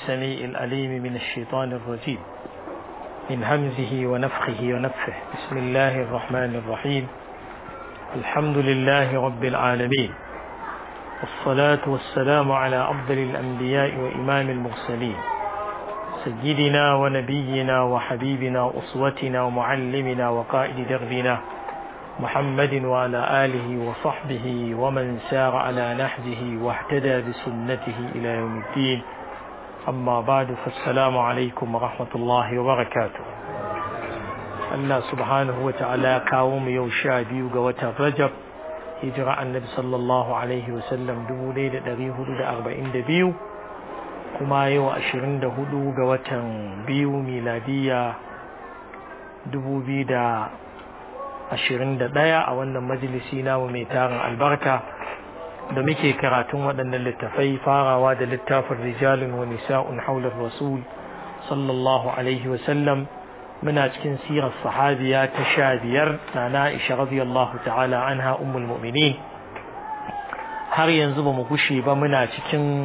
السميع الأليم من الشيطان الرجيم من همزه ونفخه ونفخه بسم الله الرحمن الرحيم الحمد لله رب العالمين والصلاة والسلام على أفضل الأنبياء وإمام المرسلين سيدنا ونبينا وحبيبنا أسوتنا ومعلمنا وقائد دربنا محمد وعلى آله وصحبه ومن سار على نهجه واهتدى بسنته إلى يوم الدين أما بعد فالسلام عليكم ورحمة الله وبركاته Allah subhanahu wa ta'ala kawo mu yau sha biyu ga watan Rajab hijira annabi sallallahu alaihi wasallam dubu ɗaya da ɗari hudu da arba'in da biyu kuma yau ashirin da hudu ga watan biyu miladiya dubu biyu da ashirin da ɗaya a wannan majalisi namu mai tarin albarka da muke karatun waɗannan littafai farawa da littafin rijalun wa nisa'un haular rasul sallallahu alaihi wasallam muna cikin sirar sahabiya ta sha biyar na na'isha radiyallahu ta'ala anha ummul mu'minin har yanzu ba mu gushe ba muna cikin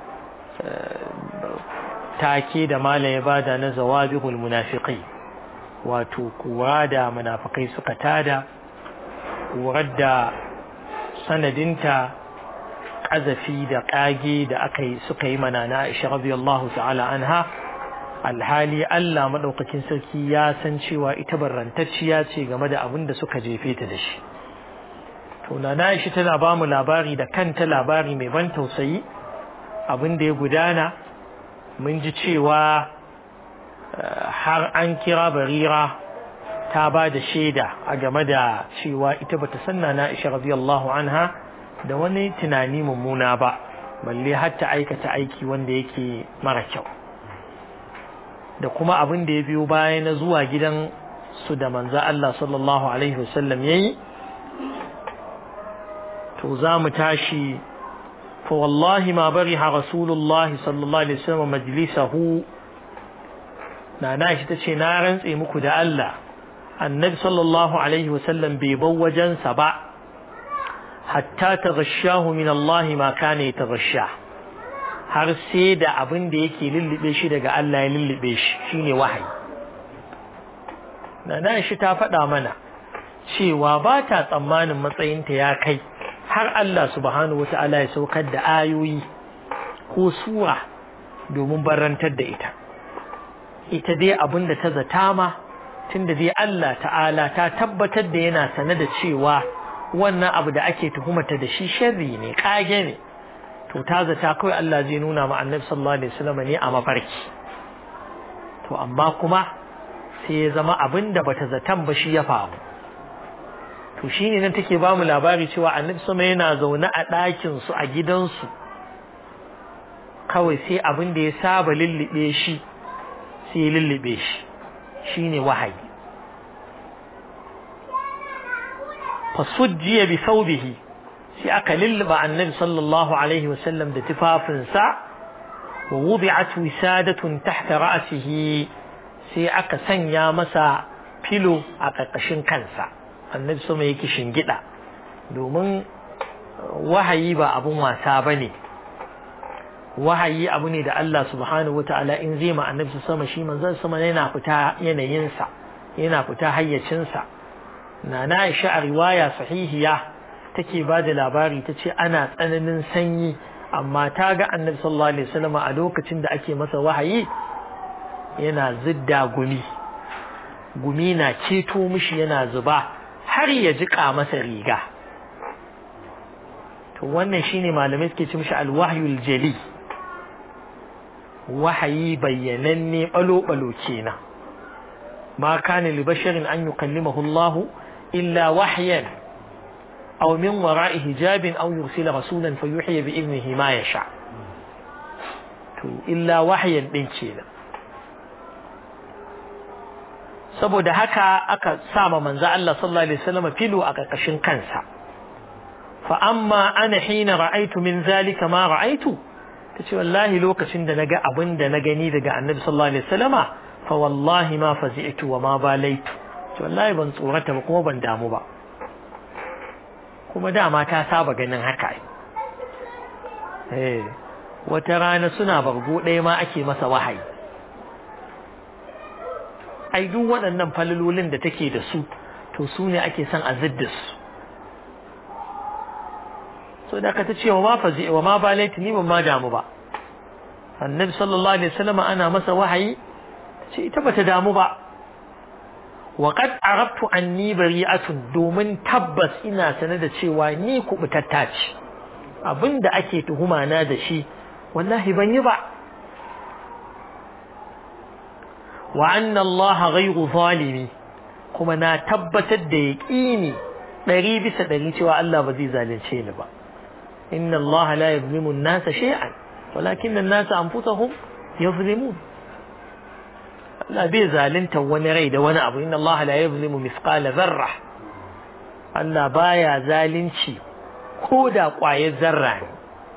take da mala ya bada na zawabihul munafiqai wato kura da munafikai suka tada kurar da sanadinta ƙazafi da ƙage da aka yi suka yi mana na Aisha radiyallahu ta'ala anha alhali Allah maɗaukakin sarki ya san cewa ita barrantacciya ce game da abin da suka jefe ta da shi to na Aisha tana ba mu labari da kanta labari mai ban tausayi abin da ya gudana mun ji cewa har an kira barira ta ba da shaida a game da cewa ita bata sanna na Aisha radiyallahu anha da wani tunani mummuna ba balle har ta aikata aiki wanda yake mara kyau da kuma abin da ya biyo baya na zuwa gidan su da manzo Allah sallallahu alaihi wasallam yayi to za mu tashi fa wallahi ma bariha rasulullah sallallahu alaihi wasallam majlisahu na na shi tace na rantse muku da Allah annabi sallallahu alaihi wasallam bai bar wajensa ba hatta taghashahu min Allah ma kana yataghasha har sai da abin da yake lullube shi daga Allah ya lullube shi shine wahayi nana shi ta faɗa mana cewa ba ta tsammanin matsayinta ya kai har Allah subhanahu wata'ala ya saukar da ayoyi ko sura domin barantar da ita ita dai abin da ta zata ma tunda dai Allah ta'ala ta tabbatar da yana sane da cewa wannan abu da ake tuhumata da shi sharri ne kage ne to ta zata kawai Allah zai nuna ma annabi sallallahu alaihi wasallam ne a mafarki to amma kuma sai ya zama abin da bata zatan ba shi ya faru to shine nan take ba mu labari cewa annabi sama yana zaune a ɗakin su a gidansu kawai sai abin da ya saba lullube shi sai ya lullube shi shine wahayi fasujjiya bi thawbihi sai aka lulluba annabi sallallahu alaihi wasallam da tufafinsa wa wudi'at wisadatun tahta ra'sihi sai aka sanya masa filo a ƙarƙashin kansa annabi sama yake shingida domin wahayi ba abun wasa bane wahayi abu ne da Allah subhanahu wata'ala in zai ma annabi sama shi manzon sama yana fita yanayinsa yana fita hayyacinsa na na Aisha a riwaya sahihiya take ba da labari ta ce ana tsananin sanyi amma ta ga annabi sallallahu alaihi wasallam a lokacin da ake masa wahayi yana zidda gumi gumi na ceto mishi yana zuba har ya jika masa riga to wannan shine malamai suke ci mishi alwahyul jali wahayi bayyananne balo-balo kenan ma kana li basharin an yukallimahu Allah illa wahyan aw min wara'i hijabin aw yursila rasulan fayuhyi bi idnihi ma yasha to illa wahyan din kenan saboda haka aka sama manzo Allah sallallahu alaihi wasallam filo a karkashin kansa fa amma ana hina ra'aitu min zalika ma ra'aitu tace wallahi lokacin da naga abin da na gani daga annabi sallallahu alaihi wasallama fa wallahi ma fazi'tu wa ma balaitu to wallahi ban tsorata ba kuma ban damu ba kuma dama ta saba ganin haka eh wata rana suna bargo ɗaya ma ake masa wahayi ai duk waɗannan falalolin da take da su to su ne ake son a zidda su so da ka ta ce wa ma fazi wa ma balaiti ni ban ma damu ba annabi sallallahu alaihi wasallam ana masa wahayi ce ita bata damu ba wa qad arabtu anni bari'atun domin tabbas ina sanar da cewa ni kubutatta ce abinda ake tuhuma na da shi wallahi ban yi ba wa anna Allah ghayru zalimi kuma na tabbatar da yaqini ɗari bisa ɗari cewa Allah ba zai zalunce ni ba inna Allah la yuzlimu an-nasa shay'an walakin an-nasa anfusahum yuzlimun Allah bai zalunta wani rai da wani abu inna Allah la yuzlimu mithqala dharra Allah baya zalunci ko da ƙwayar zarra ne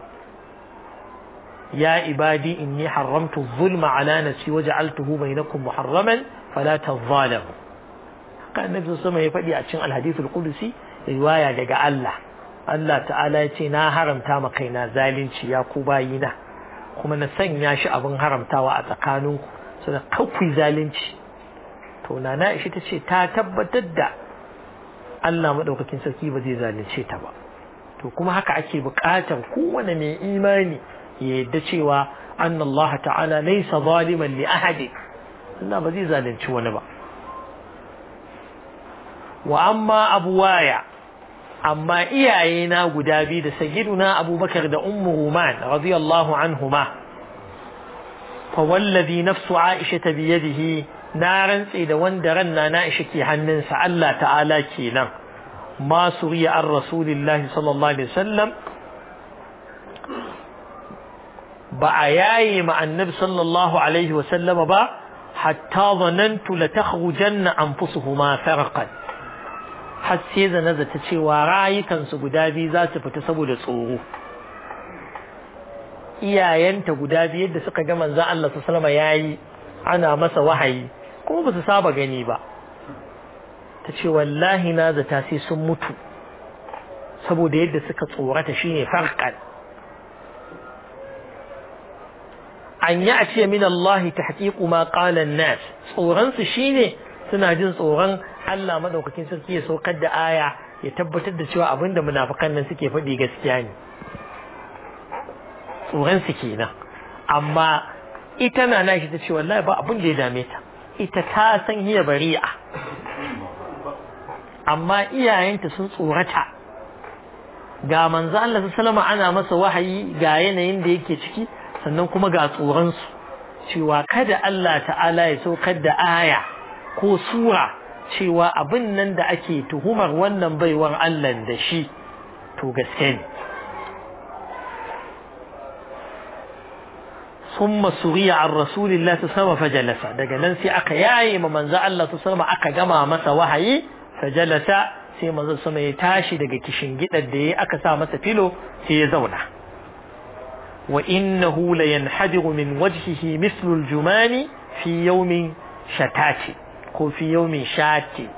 يا عبادي إني حرمت الظلم على نفسي وجعلته بينكم محرما فلا تظالموا كان النبي صلى الله عليه وسلم يفدي أتشن الحديث القدسي رواية دقاء الله Allah ta'ala ya ce na haramta ma kaina zalunci ya ku bayina kuma na sanya shi abin haramtawa a tsakaninku su da kawai zalunci to na na ishi ta ce ta tabbatar da Allah maɗaukakin sarki ba zai zalunce ta ba to kuma haka ake buƙatar kowane mai imani ya yadda cewa anna Allah ta'ala laysa zaliman li ahadi Allah ba zai zalunci wani ba wa amma abuwaya amma iyaye na guda biyu da sayyiduna Abubakar da Ummu Ruman radiyallahu anhuma fa wallazi nafsu Aisha bi yadihi na rantse da wanda ranna na Aisha ke hannunsa Allah ta'ala kenan ma suriya an rasulillahi sallallahu alaihi wasallam ba a yaye ma annabi sallallahu alaihi wasallama ba hatta zanantu la takhrujanna anfusuhuma farqan har sai zana zata cewa rayukansu guda biyu za su fita saboda tsoro iyayenta guda biyu yadda suka ga manzo Allah sallallahu alaihi yayi ana masa wahayi kuma ba su saba gani ba ta ce wallahi na zata sai sun mutu saboda yadda suka tsorata shine farqan an yi a ce min Allah tahqiqu ma qala an-nas tsoron su shine suna jin tsoron Allah madaukakin sarki ya saukar da aya ya tabbatar da cewa abinda munafikan nan suke faɗi gaskiya ne tsoron su kenan amma ita na nashi ta ce wallahi ba abin da ya dame ta ita ta san hiya bari'a amma iyayenta sun tsorata ga manzo Allah sallallahu ana masa wahayi ga yanayin da yake ciki sannan kuma ga tsoron su cewa kada Allah ta'ala ya saukar da aya ko sura cewa abin nan da ake tuhumar wannan baiwar Allah da shi to gaske ne ثم سري عن رسول الله صلى الله عليه وسلم فجلس daga nan sai aka yaye ma manzo Allah sallallahu alaihi wasallam aka gama masa wahayi fajalasa sai manzo sama ya tashi daga kishin gidar da yayi aka sa masa filo sai ya zauna wa innahu la yanhadiru min wajhihi mithlu al-jumani fi yawmin shatati ko fi yawmin shati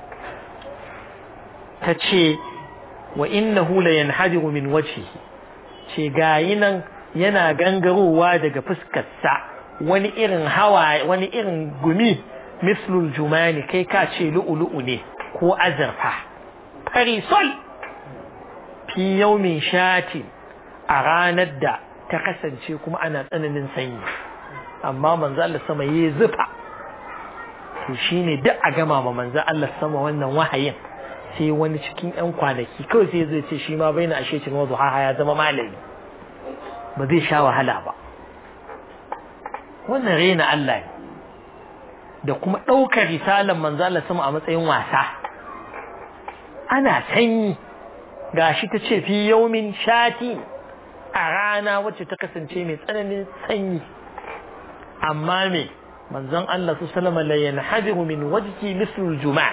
tace wa innahu la yanhadiru min wajhihi ce gayi nan yana gangarowa daga fuskarsa wani irin hawa wani irin gumi mislul jumani kai ka ce lu'ulu'u ne ko azurfa farisol fi yaumin shati a ranar da ta kasance kuma ana tsananin sanyi amma manzo Allah sama yi zufa to shine duk a gama ma manzo Allah sama wannan wahayin sai wani cikin yan kwanaki kawai sai zai ce shi ma baina ashe cin wazu ha ya zama malami ba zai sha wahala ba wannan rena Allah ne da kuma ɗaukar risalar manzo Allah sama a matsayin wasa ana sanyi gashi ta ce fi yaumin shati a rana wacce ta kasance mai tsananin sanyi amma me manzon Allah su salama la yanhadiru min wajhi mislul juma'a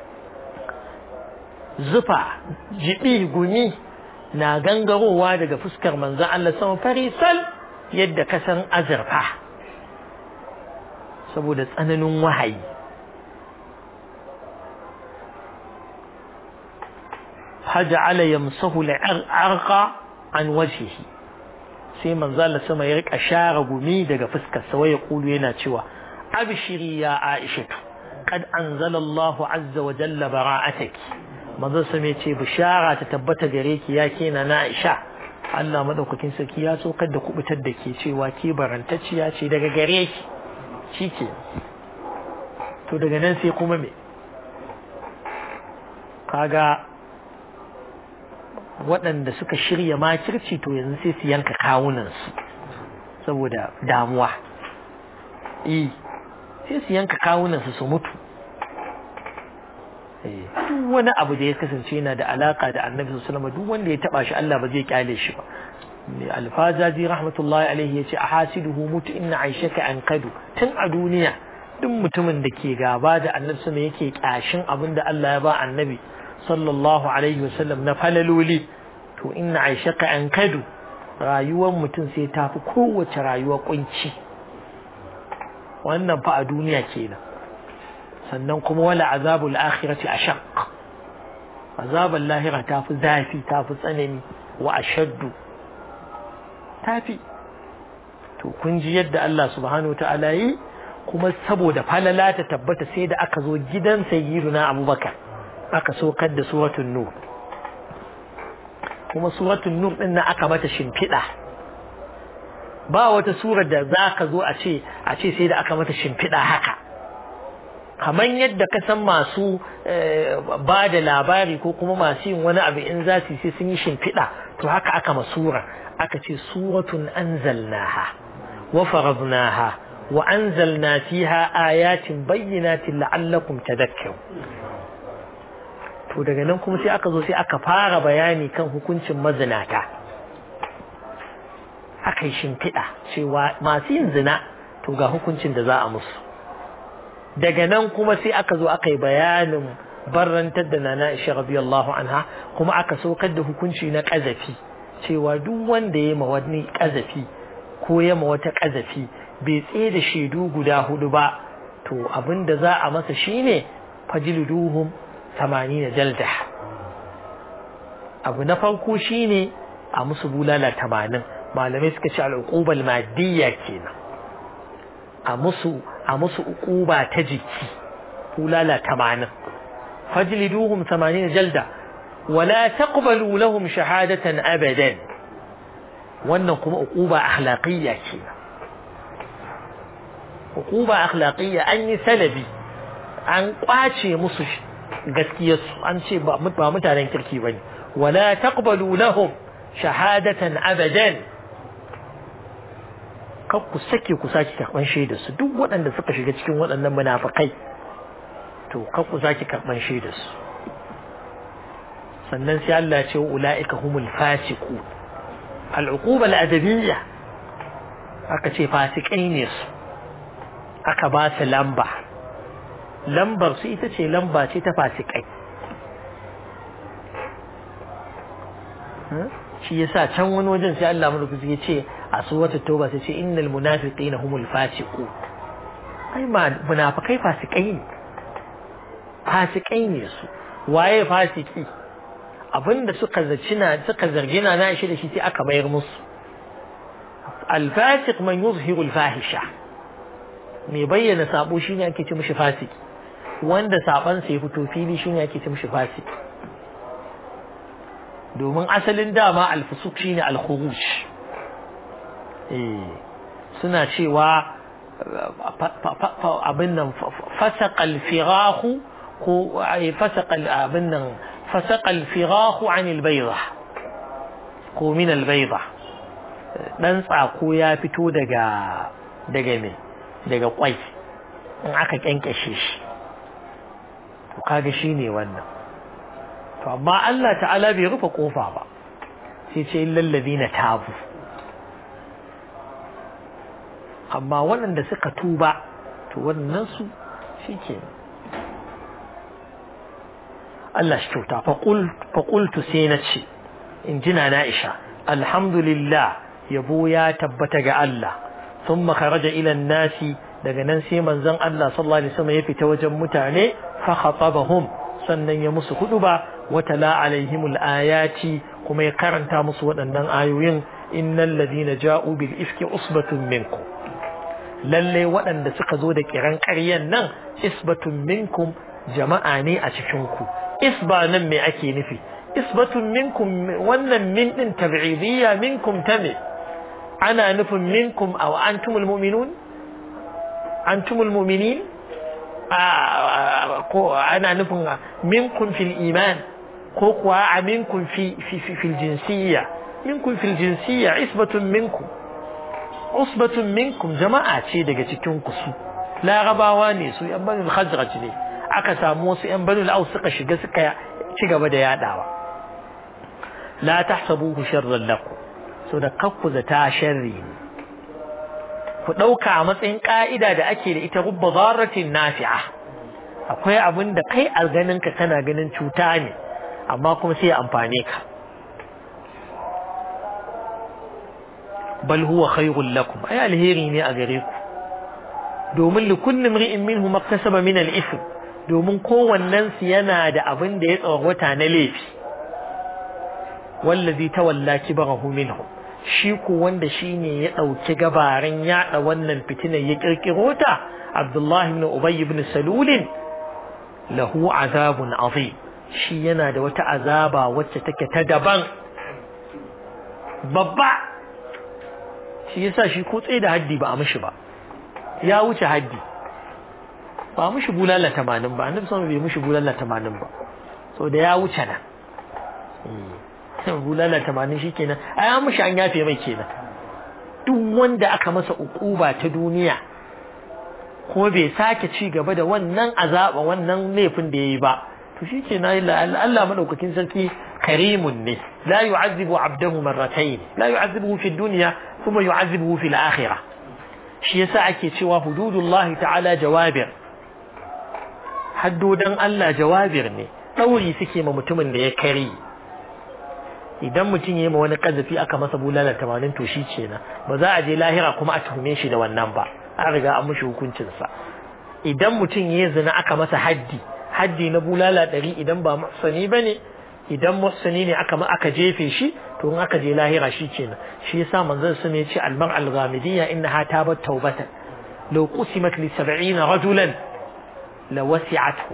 zufa jibi gumi na gangarowa daga fuskar manzon Allah sama farisal yadda kasan azurfa saboda tsananin wahayi فجعل يمسه العرق عن وجهه sai manzo Allah sama ya rika share gumi daga fuskar sa waya kulu yana cewa abshiri ya Aisha qad anzala Allah azza wa jalla bara'ataki manzo sama ya ce bishara ta tabbata gare ki ya kena na Aisha Allah madaukakin sarki ya so da kubutar da ke cewa ke barantacciya ce daga gare ki shike to daga nan sai kuma me kaga waɗanda suka shirya makirci to yanzu sai su yanka kawunansu saboda damuwa eh sai su yanka kawunansu su mutu duk wani abu da ya kasance yana da alaka da annabi sallallahu duk wanda ya taba shi Allah ba zai kyale shi ba alfazazi rahmatullahi alaihi yace ahasiduhu mutu inna aishaka an kadu tun a duniya duk mutumin da ke gaba da annabi sallallahu yake kyashin abin da Allah ya ba annabi sallallahu alaihi wasallam na falaloli to inna aishaka an kadu rayuwar mutum sai ta fi kowace rayuwa kunci wannan fa a duniya kenan sannan kuma wala azabul akhirati ashaq azabul lahira ta fi zafi ta fi tsanani wa ashaddu tafi to kun ji yadda Allah subhanahu ta'ala yi kuma saboda falala ta tabbata sai da aka zo gidan sayyiduna abubakar aka sokar da suratul nur kuma suratul nur din nan aka mata shimfiɗa ba wata surar da za ka zo a ce a ce sai da aka mata shimfiɗa haka kamar yadda ka san masu ba da labari ko kuma masu yin wani abu in za su sai sun yi shimfiɗa to haka aka masura aka ce suratun anzalnaha wa faradnaha wa anzalna fiha ayatin bayyinatin la'allakum tadhakkarun to daga nan kuma sai aka zo sai aka fara bayani kan hukuncin mazinata aka yi shimfiɗa cewa masu yin zina to ga hukuncin da za a musu daga nan kuma sai aka zo aka yi bayanin barrantar da nana isha radiyallahu anha kuma aka saukar da hukunci na ƙazafi cewa duk wanda ya ma wani ƙazafi ko ya ma wata ƙazafi bai tsaye da shaidu guda hudu ba to abin da za a masa shine fajliduhum 80 jalda abu na farko shine a musu bulala 80 malamai suka ce al'uqubal madiyya kenan a musu a musu uquba ta jiki bulala 80 fajliduhum 80 jalda wala taqbalu lahum shahadatan abadan wannan kuma uquba akhlaqiyya kenan uquba akhlaqiyya an yi salabi an kwace musu gaskiyarsu an ce ba mutanen kirki bane wala taqbalu lahum shahadatan abadan kar ku sake ku sake karban shaidar su duk waɗanda suka shiga cikin waɗannan munafikai to kar ku sake karban shaidar su sannan sai Allah ya ce ulaika humul fasiqu al-uquba al-adabiyya aka ce fasikai ne su aka ba su lamba lambar su ita ce lamba ce ta fasikai shi yasa can wani wajen sai Allah madaukaki ya ce a suwata tauba sai ce innal munafiqina humul fasiqu ai ma munafikai fasikai ne fasikai ne su waye fasiki abinda suka zaci na suka zargi na na shi da shi sai aka bayar musu al-fasiq man yuzhiru al-fahisha mai bayyana sabo shine ake ce mishi fasiki wanda saban sa ya fito fili shine ake ce mishi fasiki domin asalin dama al-fusuq shine al-khuruj eh suna cewa abin nan fasaqa al-firahu ko fasaqa abin nan fasaqa al-firahu an al-bayda ko min al-bayda dan tsako ya fito daga daga me daga kwai in aka kyankyashe shi to kaga shine wannan to amma Allah ta'ala bai rufe kofa ba sai ce illal ladina tabu amma waɗanda suka tuba to wannan su shike Allah shi kyauta fa qultu sai na ce in jina na Aisha alhamdulillah yabo ya tabbata ga Allah ثم خرج إلى الناس daga nan sai manzon Allah sallallahu alaihi wasallam ya fita wajen mutane fa khatabahum sannan ya musu huduba wa tala alaihim alayati kuma ya karanta musu waɗannan ayoyin innal ladina ja'u bil ifki usbatun minkum lalle waɗanda suka zo da kiran ƙaryan nan isbatun minkum jama'a ne a cikin ku isba nan me ake nufi isbatun minkum wannan min din tab'idiyya minkum ta me ana nufin minkum aw antumul mu'minun antumul mu'minin ko ana nufin minkum fil iman ko kuwa a minkum fi fil jinsiyya minkum fil jinsiyya isbatun minkum usbatun minkum jama'a ce daga cikin ku su larabawa ne su yan banul khazraj ne aka samu wasu yan banul aus suka shiga suka ci gaba da yadawa la tahsabuhu sharran lakum so da kakku zata sharri ne ku ɗauka a matsayin ƙa'ida da ake da ita rubba zarratin nafi'a akwai abin da kai a ganinka kana ganin cuta ne amma kuma sai amfane ka bal huwa khairul lakum ai alheri ne a gare ku domin li kulli imri'in minhu maktasaba min al-ithm domin kowannen su yana da abin da ya tsawata na laifi wallazi tawalla kibarahu minhum shi ku wanda shi ne ya ɗauki gabarin yaɗa wannan fitinar ya ƙirƙiro ta Abdullahi ibn Ubay ibn Salulin lahu azabun azim shi yana da wata azaba wacce take ta daban babba shi yasa shi ko tsaye da haddi ba a mishi ba ya wuce haddi ba a mishi bulala tamanin ba annabi sama bai mishi bulala tamanin ba so da ya wuce nan bulala tamanin shi kenan a ya mushi an yafe mai kenan duk wanda aka masa ukuba ta duniya ko bai sake ci gaba da wannan azaba wannan laifin da yayi ba to shi kenan Allah madaukakin sarki karimun ne la yu'azzibu 'abdahu marratayn la yu'azzibuhu fi dunya kuma yu'azzibuhu fil akhirah shi yasa ake cewa hududullahi ta'ala jawabir haddodan Allah jawabir ne dauri suke ma mutumin da ya kare idan mutum ya yi ma wani kazafi aka masa bulala tamanin to shi kenan ba za a je lahira kuma a tuhume shi da wannan ba an riga an mushi hukuncinsa idan mutum ya zina aka masa haddi haddi na bulala ɗari idan ba muhsani ba ne idan muhsani ne aka aka jefe shi to in aka je lahira shi kenan shi yasa manzon sun ya ce almar al-ghamidiyya innaha tabat tawbatan law qusimat li 70 rajulan la wasi'athu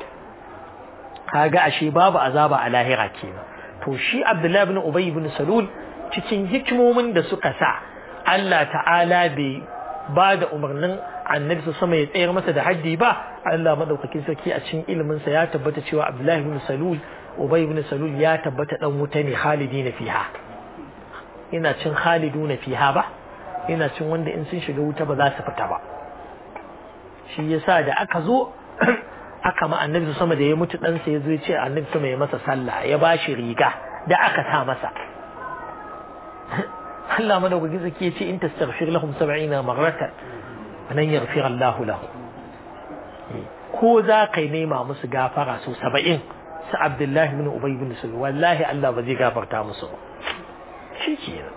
kaga ashe babu azaba a lahira kenan to shi Abdullahi ibn Ubay ibn Salul cikin hikimomin da suka sa Allah ta'ala bai ba da umarnin annabi su sama ya tsayar masa da haddi ba Allah madaukakin sarki a cikin ilimin sa ya tabbata cewa Abdullahi ibn Salul Ubay ibn Salul ya tabbata dan wuta ne khalidina fiha ina cin khaliduna fiha ba ina cin wanda in sun shiga wuta ba za su fita ba shi yasa da aka zo aka ma annabi sama da ya mutu ɗansa ya zo ya ce annabi sama ya masa sallah ya ba shi riga da aka sa masa Allah madaukakin sarki ya ce in tastaghfir lahum 70 marratan nan yaghfir Allah lahum ko za kai nema musu gafara su 70 su Abdullahi ibn Ubay ibn Sulul wallahi Allah ba zai gafarta musu ba shikenan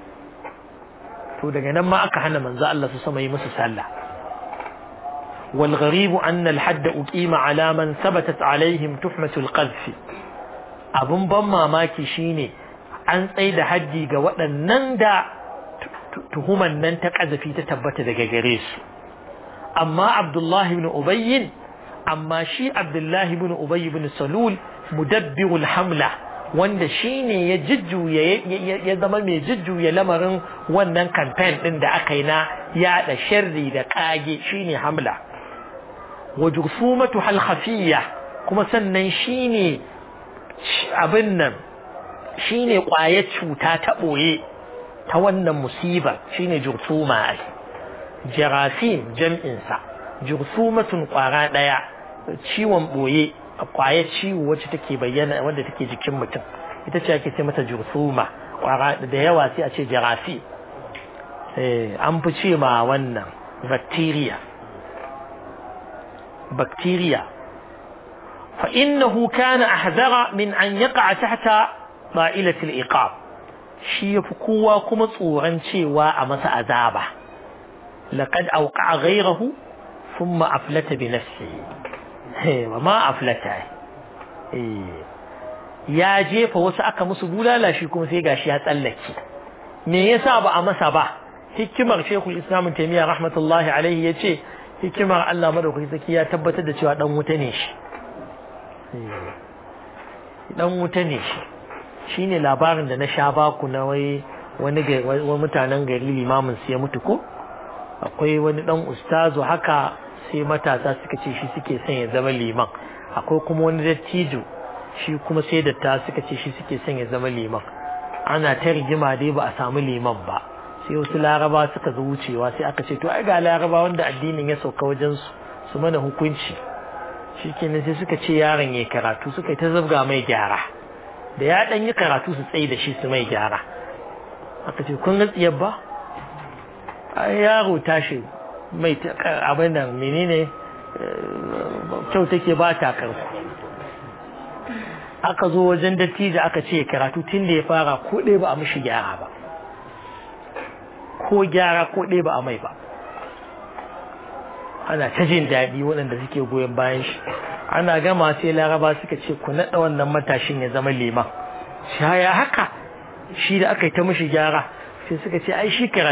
to daga nan ma aka hana manzo Allah su sama yi musu sallah والغريب أن الحد أقيم على من ثبتت عليهم تحمة القذف abun ban mamaki shine an tsaye da haddi ga waɗannan da tuhuman nan ta ƙazafi ta tabbata daga gare su amma abdullahi ibn ubayyin amma shi abdullahi ibn ubay ibn salul mudabbirul hamla wanda shine ya jujjuya ya zama mai jujjuya lamarin wannan campaign din da aka yi na yaɗa sharri da ƙage shine hamla wa jursumatu hal khafiyya kuma sannan shine abin nan shine ƙwayar cuta ta ɓoye ta wannan musibar shine jursuma ai jarasim jam'insa jursumatun ƙwara ɗaya ciwon ɓoye ƙwayar ciwo wacce take bayyana wanda take jikin mutum ita ce ake ce mata jursuma ƙwara da yawa sai a ce jarasi an fi ce ma wannan bacteria bacteria فإنه كان أحذر من أن يقع تحت طائلة الإقاب shi ya fi kowa kuma tsoron cewa a masa azaba laqad auqa ghayrahu thumma aflata bi nafsihi wa ma aflata ya jefa wasu aka musu bulala shi kuma sai gashi ya tsallake me yasa ba a masa ba hikimar shekul islam taimiyya rahmatullahi alaihi ya ce hikimar Allah madaukaki saki ya tabbatar da cewa dan wuta ne shi dan wuta ne shi shine labarin da na sha baku na wai wani mutanen gari limamin su ya mutu ko akwai wani dan ustazu haka sai matasa suka ce shi suke son ya zama liman akwai kuma wani dattijo shi kuma sai datta suka ce shi suke son ya zama liman ana ta rigima dai ba a samu liman ba sai wasu laraba suka zo wucewa sai aka ce to ai ga laraba wanda addinin ya sauka wajen su su mana hukunci shikenan sai suka ce yaron ya karatu suka yi ta zabga mai gyara da ya dan yi karatu su tsaye da shi su mai gyara aka ce kun ga tsiyar ba ai yaro tashi mai abin da menene kyau take ba ta karku aka zo wajen dattijo aka ce karatu tun da ya fara ko ɗaya ba a mishi gyara ba ko gyara ko ɗaya ba a mai ba ana ta jin daɗi waɗanda suke goyon bayan shi ana gama sai laraba suka ce ku naɗa wannan matashin ya zama liman shaya haka shi da aka yi ta mishi gyara sai suka ce ai shi karatu